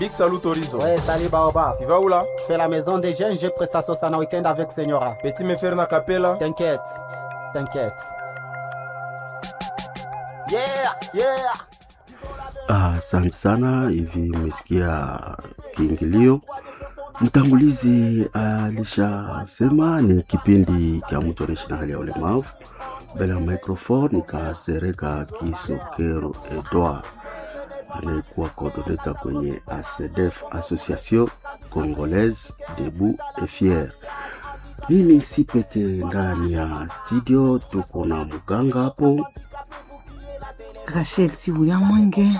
Big salut Horizon. Ouais, salut Baoba. Tu vas où là Je fais la maison des jeunes, j'ai prestation sana week-end avec Senyora. Petit me faire na capella. T'inquiète, t'inquiète. Yeah, yeah. Asante sana. Hivi mmesikia kiingilio, mtangulizi alishasema ni kipindi cha mtu anaishi na hali ya ulemavu. Mbele ya microphone ikasereka Kisokero Edouard anayekuwa coordinator kwenye ACDF, Association Congolaise Debout et Fier. Mimi si peke ndani ya studio, tuko na mganga hapo. Rachel Sibuya Mwenge,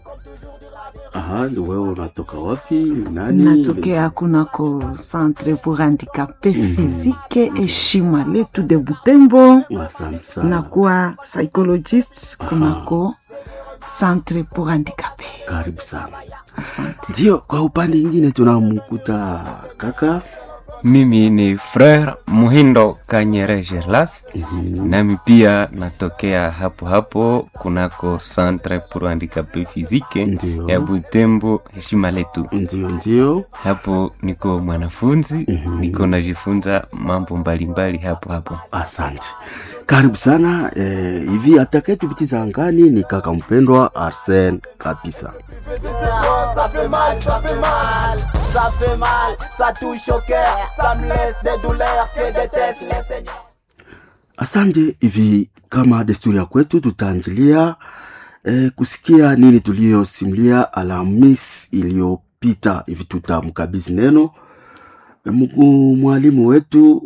Aha, ni wewe unatoka wapi? Nani? natokea kunako Centre pour Handicapé Physique Heshima letu de Butembo, Asante sana. nakuwa psychologist kunako Centre pour Handicapé. Karibu sana. Asante. Ndio, kwa upande mwingine tunamkuta kaka Mimi ni Frere Muhindo Kanyere Gerlas, nami pia natokea hapo hapo kunako Centre pour Handicapé Physique Ndio. ya Butembo Heshima letu. ndio ndio. Hapo niko mwanafunzi, niko najifunza mambo mbalimbali hapo hapo. Asante, karibu sana. Eh, hivi atakayetupitiza angani ni kaka mpendwa Arsen kabisa. Ça fait mal, ça fait mal, ça fait mal, ça touche au cœur, ça me laisse des douleurs que déteste les seigneurs. Asante. Hivi kama desturi ya kwetu, tutaanjilia eh, kusikia nini tuliyosimulia Alhamis iliyopita. Hivi tutamkabidhi neno eh, mkuu mwalimu wetu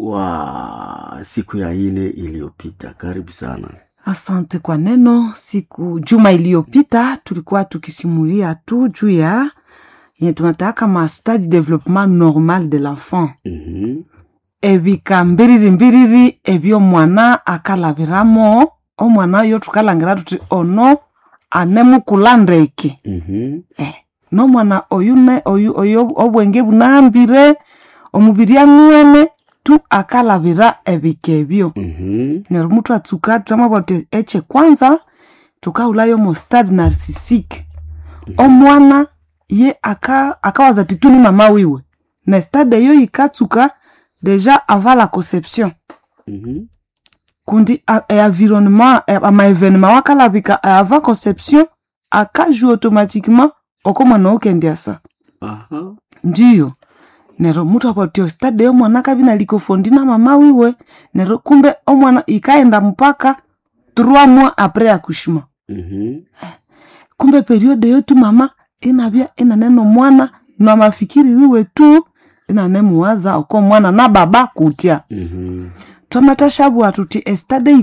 wa siku ya ine iliyopita. Karibu sana. Asante kwa neno. Siku juma iliyopita tulikuwa tukisimulia tu juu ya yenye tunataka kama stade development normal de l'enfant Mhm. ebika mbiriri mbiriri ebyo mwana akalabiramo omwana oyo tukalangira tuti ono anemukula ndeke Mhm. eh, nomwana oyu ne oyu oyu obwenge bunahambire omubiri anwene tu akalabira ebika ebyo Mhm. neryo mutu atsuka twamabwa tuti eche kwanza tukaulayo mo stade narcisique omwana ye aka akawaza titu ni mama wiwe na stade eyo ikatsuka deja avant la conception Mhm. kundi a- e environnement e- amaevenema wakalabika avant conception akajua automatiquement oko mwana okendiasa Aha. ndiyo nero mutu apatio stade yo mwana kabina likofondi na mama wiwe nero kumbe omwana ikaenda mpaka trois mois après accouchement Mhm. kumbe periode yotu mama inabya inaneno mwana na mafikiri wiwe tu inanemuwaza oko mwana na baba kutya Mhm. twamatashabwa tuti estade